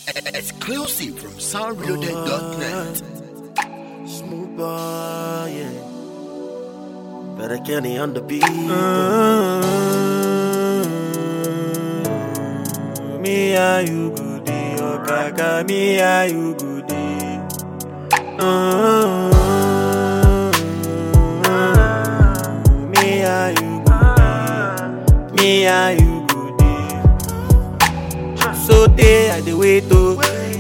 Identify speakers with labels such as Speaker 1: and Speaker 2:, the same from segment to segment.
Speaker 1: Exclusive from soundreloaded.net.
Speaker 2: Smooth boy, yeah. Better Kenny on the beat. Me and you good day, oh kaka. Me and you good day. Me and you good day. Me and you good day. So day I dey wait oh.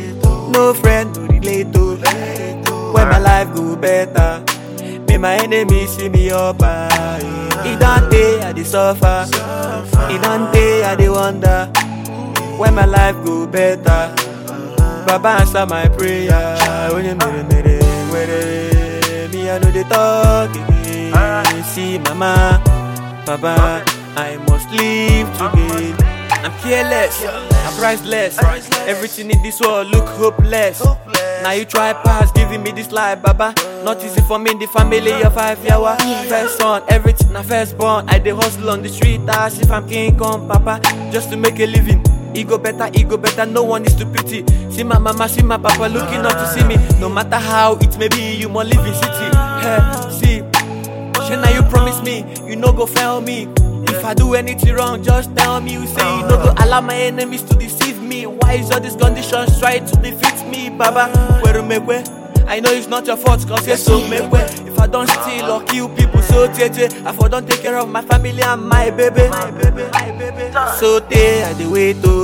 Speaker 2: No friend to relate oh. When my life go better, may my enemies see me up. ah, yeah. It don't day I dey suffer. It don't day I dey wonder. When my life go better, Baba answer my prayer. When you mere mere mere, me I know they talk again. See mama, Baba, I must live today. I'm careless, I'm priceless. Everything in this world look hopeless. Now you try pass giving me this life, Baba. Not easy for me in the family of five yawa. First son, everything I first born. I dey hustle on the street as if I'm King Kong, Papa, just to make a living. Ego better, ego better, no one is to pity. See my mama, see my papa looking up to see me. No matter how it may be, you must live in city. Hey, see, Shey now you promise me, you no go fail me. If I do anything wrong, just tell me. You say you no go allow my enemies to deceive me. Why is all these conditions trying to defeat me, Baba? Where make way? I know it's not your fault, cause you're so make way. If I don't steal or kill people, so tete. I for don't take care of my family and my baby. My baby, my baby. So te I dey wait oh.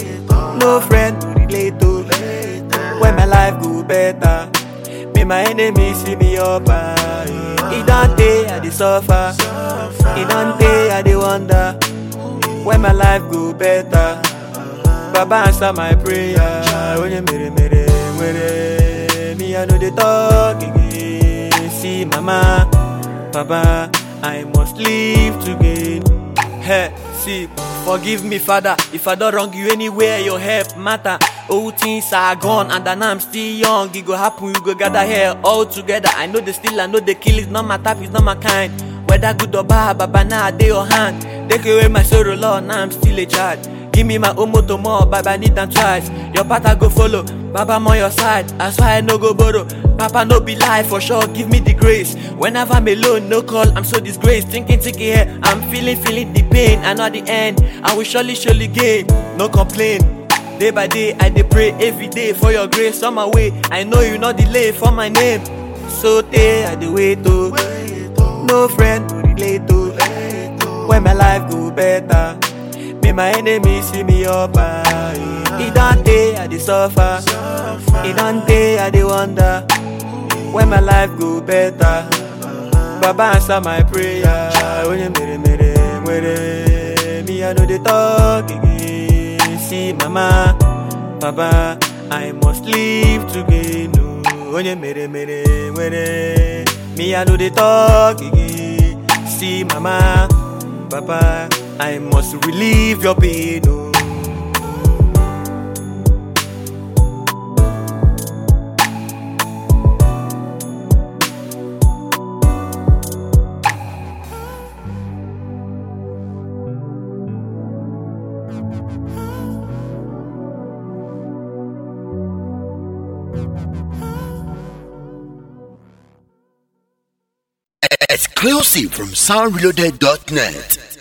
Speaker 2: No friend to relate oh. When my life go better, may my enemies see me up. ah, yeah. It don't day I dey suffer. It don't day I dey wonder. When my life go better, Baba answer my prayer. When you mere mere mere, me I know they talk again. See mama, Baba, I must live to gain. Hey, see, forgive me, Father, if I don't wrong you anywhere, your help matter. All things are gone, and then I'm still young. It go happen, you go gather here all together. I know the steal, I know the kill, it's not my type, it's not my kind. Whether good or bad, Baba, now I dey your hand. Take away my sorrow, Lord, now I'm still a child. Give me my own motor more, Baba, I need them twice. Your path I go follow, Baba, I'm on your side. That's why I no go borrow. Papa, no be lie for sure, give me the grace. Whenever I'm alone, no call, I'm so disgraced. Thinking, thinking here, I'm feeling, feeling the pain. I know at the end, I will surely, surely gain. No complain. Day by day, I dey pray every day for your grace on my way. I know you not delay for my name. So day I dey wait oh. No friend to relate oh. When my life go better, may my enemies see me up. ah, yeah. It don't day I dey suffer. It don't day I dey wonder. When my life go better, Baba answer my prayer. When you mere mere mere, me I know they talk again. See mama, Baba, I must live to gain. Oh, when you mere mere mere, me I know they talk again. See mama, Baba, I must relieve your pain. Oh.
Speaker 1: Exclusive from soundreloaded.net.